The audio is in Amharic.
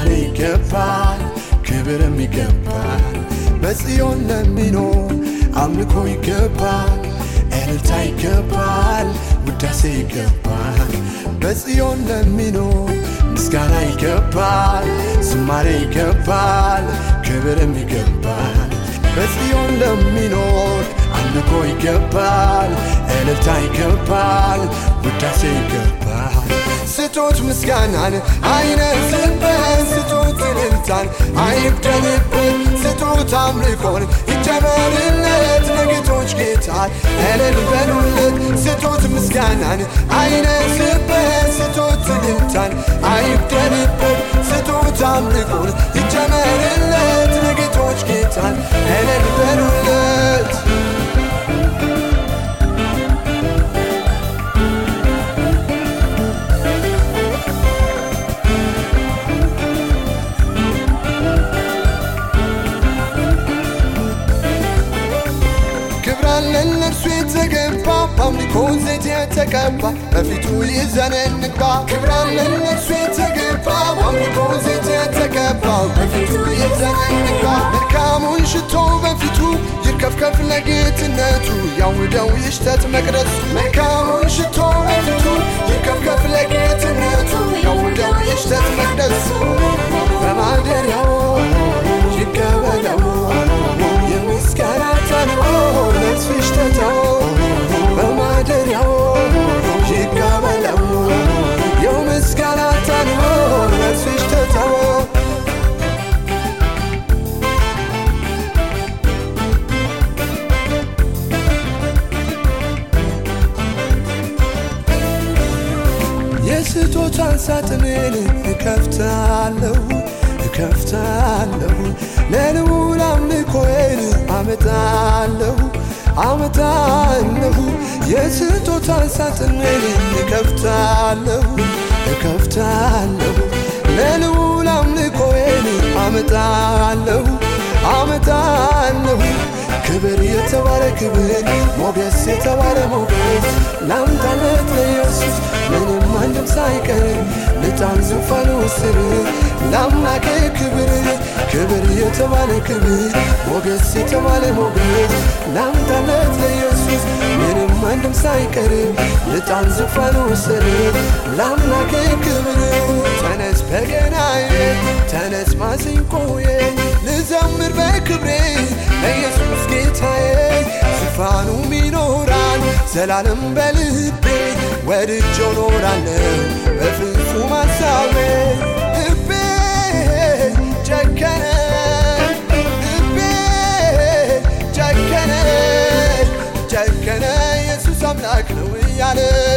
ዝማሬ ይገባል፣ ክብርም ይገባል። በጽዮን ለሚኖር አምልኮ ይገባል፣ እልልታ ይገባል፣ ውዳሴ ይገባል። በጽዮን ለሚኖር ምስጋና ይገባል፣ ዝማሬ ይገባል፣ ክብርም ይገባል። በጽዮን ለሚኖር አምልኮ ይገባል፣ እልልታ ይገባል፣ ውዳሴ ይገባል። ስጡት ምስጋናን አይነዝበት፣ ስጡት እልልታን አይብደንበት፣ ስጡት አምልኮን ይጨመርለት ለጌቶች ጌታ እልል በሉለት። ስጡት ምስጋናን አይነዝበት፣ ስጡት እልልታን አይብደንበት፣ ስጡት አምልኮን ይጨመርለት ለጌቶች ጌታ እልል በሉለት። ክብራለን ለእርሱ የተገባ በአምልኮ ዘይት የተቀባ በፊቱ ይዘን እንግባ። ክብራለን ለእርሱ የተገባ በአምልኮ ዘይት የተቀባ በፊቱ ይዘን እንግባ። መልካሙን ሽቶ በፊቱ ይርከፍከፍ ለጌትነቱ ያውደው ይሽተት መቅደሱ። መልካሙን ሽቶ በፊቱ ይርከፍከፍ ለጌትነቱ ያውደው ይሽተት መቅደሱ። በማደሪያው ይቀበለው የምስጋና ተንቦ ነፍስሽ ተተው በማደሪያው ይቀበለው የምስጋና ተንቦ ነፍስሽ ተተው የስጦታን ሳጥንን እከፍታለሁ እከፍታለሁ ለልዑል አምልኮዬን አመጣለሁ አመጣለሁ የስጦታን ሳጥንን እከፍታለሁ እከፍታለሁ ለልዑል አምልኮዬን አመጣለሁ አመጣለሁ ክብር የተባለ ክብር ሞገስ የተባለ ሞገስ ላምጣለት ለኢየሱስ ምንም አንድም ሳይቀር ልጣን ዙፋኑ ስር ለአምላኬ ክብር ክብር የተባለ ክብር ሞገስ የተባለ ሞገስ ላምጣለት ለኢየሱስ ምንም አንድም ሳይቀር ልጣን ዙፋኑ ስር ለአምላኬ ክብር ተነስ በገናዬ ተነስ ማሲንቆዬ ልዘምር በክብሬ ለኢየሱስ ጌታዬ ዙፋኑም ይኖራል ዘላለም በልቤ ወድጄው ኖራለሁ በፍጹም ሐሳቤ ልቤ ጨከነ ልቤ ጨከነ ጨከነ ኢየሱስ አምላክ ነው እያለ